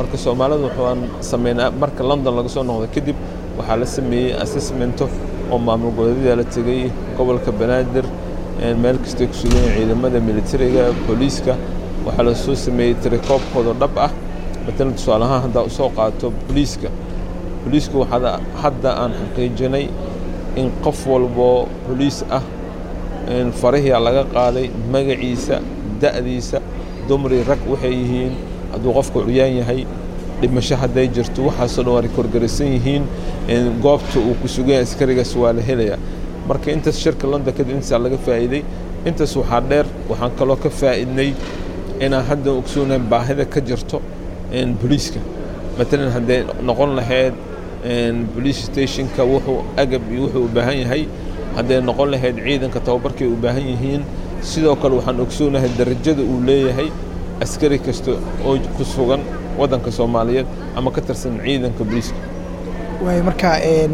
marka soomaalidu waxaan sameynaa marka london laga soo noqdo kadib waxaa la sameeyey assessmento oo maamul goboleedyada la tegey gobolka banaadir meel kastay ku sugan yihiin ciidamada militariga booliiska waxaa la soo sameeyey tirikoobkooda dhab ah matalan tusaalahaan haddaa usoo qaato booliiska booliisku waxaa hadda aan xaqiijinay in qof walboo booliis ah farihia laga qaaday magaciisa da'diisa dumri rag waxay yihiin hadduu qofku curyaan yahay dhimasho hadday jirto waxaasoo dhan waa rekoorgaraysan yihiin goobta uu ku sugan yahay askarigaas waa la helayaa marka intaas shirka london kadib intaasaa laga faa'iiday intaas waxaa dheer waxaan kaloo ka faa'iidnay inaan hadda ogsoonayn baahida ka jirto booliiska matalan hadday noqon lahayd police stationka wuxuu agab iyo wuxuu u baahan yahay hadday noqon lahayd ciidanka tababarkay u baahan yihiin sidoo kale waxaan ogsoonahay darajada uu leeyahay askari kasta oo ku sugan waddanka soomaaliyeed ama ka tirsan ciidanka booliiska waay marka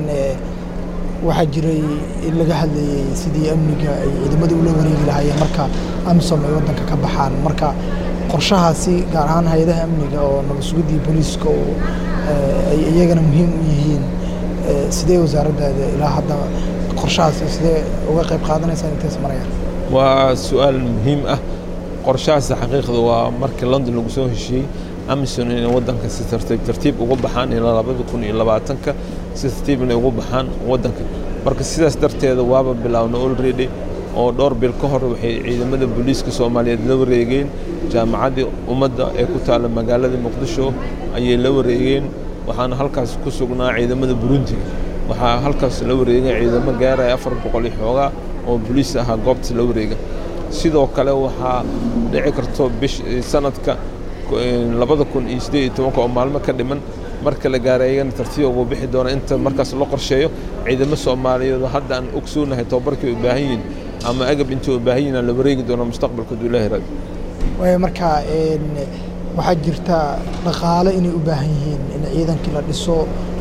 waxaa jiray in laga hadlayey sidii amniga ay ciidamada ula wareegi lahaayeen marka amisom ay waddanka ka baxaan marka qorshahaasi gaar ahaan hay-adaha amniga oo nabadsugiddii booliiska oo ay iyagana muhiim u yihiin sidee wasaaraddaada ilaa hadda qorshahaasi sidee uga qayb qaadanaysaan intays marayaan waa su-aal muhiim ah qorshahaasi xaqiiqda waa markii london lagu soo heshiiyey amison inay waddanka si tartiib tartiib uga baxaan ilaa labada kun iyo labaatanka si tartiib inay ugu baxaan waddanka marka sidaas darteeda waaba bilaawna already oo dhowr bil ka hor waxay ciidamada booliiska soomaaliyeed la wareegeen jaamacaddii ummadda ee ku taalla magaalada muqdisho ayay la wareegeen waxaana halkaas ku sugnaa ciidamada burundiga waxaa halkaas la wareegay ciidamo gaaraya afar boqol iyo xoogaa oo booliis ahaa goobta la wareega sidoo kale waxaa dhici karto bish sanadka labada kun iyo siddeed iyo tobanka oo maalmo ka dhiman marka la gaara iyagana tartiib ugu bixi doona inta markaas loo qorsheeyo ciidamo soomaaliyeed oo hadda aan ogsoonahay tababarkay u baahan yihiin ama agab intii u baahan yihiin la wareegi doono mustaqbalka hadduu ilaahi raadi waaya marka waxaa jirta dhaqaale inay u baahan yihiin in ciidankii la dhiso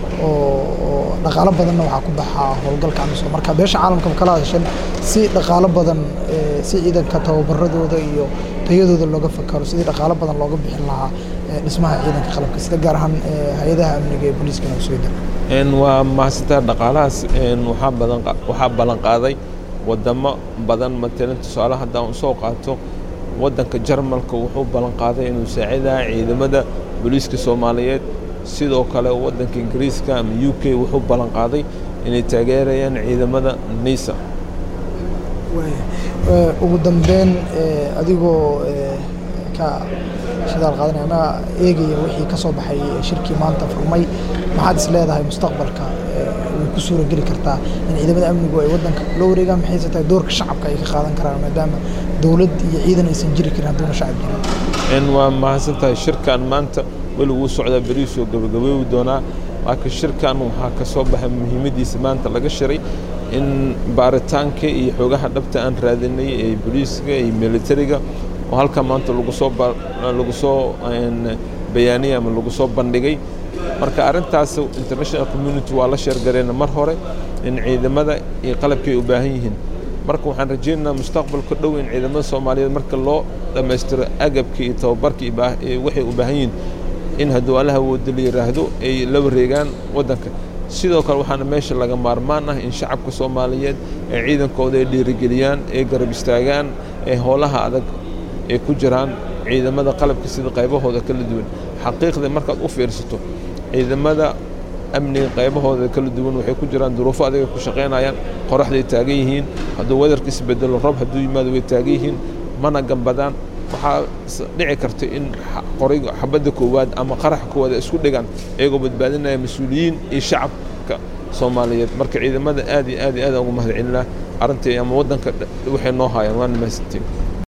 oo dhaqaalo badanna waxaa ku baxaa howlgalka amisom marka beesha caalamka kala hadashan si dhaqaalo badan si ciidanka tababaradooda iyo tayadooda looga fakaro sidii dhaqaalo badan looga bixin lahaa dhismaha ciidanka qalabka sida gaar ahaan hay-adaha amniga ee booliiska nabadsugyada waa mahadsantaa dhaqaalahaas waxaa badan waxaa ballan qaaday wadamo badan matalan tusaale haddaan usoo qaato waddanka jarmalka wuxuu ballan qaaday inuu saacidaha ciidamada booliiska soomaaliyeed sidoo kale waddanka ingiriiska ama u k wuxuu ballan qaaday inay taageerayaan ciidamada nisa ugu dambeyn adigoo ka shidaal qaadanaya ama eegaya wixii ka soo baxay shirkii maanta furmay maxaad is leedahay mustaqbalka way ku suura geli kartaa in ciidamada amnigu ay waddanka kula wareegaan maxayse tahay doorka shacabka ay ka qaadan karaan maadaama dowlad iyo ciidan aysan jiri karin hadduuna shacab jirin waa mahadsan tahay shirkan maanta weli wuu socdaa beriisoo gabagabeewi doonaa laakiin shirkan waxaa ka soo baxay muhiimaddiisa maanta laga shiray in baaritaanka iyo xoogaha dhabta aan raadinay ee booliiska iyo militariga oo halkaa maanta lagu soo lagu soo bayaaniyay ama lagu soo bandhigay marka arrintaas international community waa la sheergareena mar hore in ciidamada iyo qalabkii ay u baahan yihiin marka waxaan rajaynaynaa mustaqbalka dhow in ciidamada soomaaliyeed marka loo dhammaystiro agabka iyo tababarka waxay u baahan yihiin in hadduu allaha wooda la yidhaahdo ay la wareegaan waddanka sidoo kale waxaana meesha laga maarmaan ah in shacabka soomaaliyeed ee ciidankooda ay dhiirigeliyaan ay garab istaagaan ee howlaha adag ay ku jiraan ciidamada qalabka sida qaybahooda kala duwan xaqiiqda markaad u fiirsato ciidamada amniga qaybahooda kala duwan waxay ku jiraan duruufo adag ku shaqaynayaan qoraxday taagan yihiin hadduu wadarka isbedelo roob hadduu yimaado way taagan yihiin mana gambadaan waxaa dhici karta in qoriga xabadda koowaad ama qaraxa koowaad ay isku dhigaan iyagoo badbaadinaya mas-uuliyiin iyo shacabka soomaaliyeed marka ciidamada aad iyo aad iyo aad ugu mahad celinaa arrintii ama waddanka waxay noo haayaan waana mahadsantiin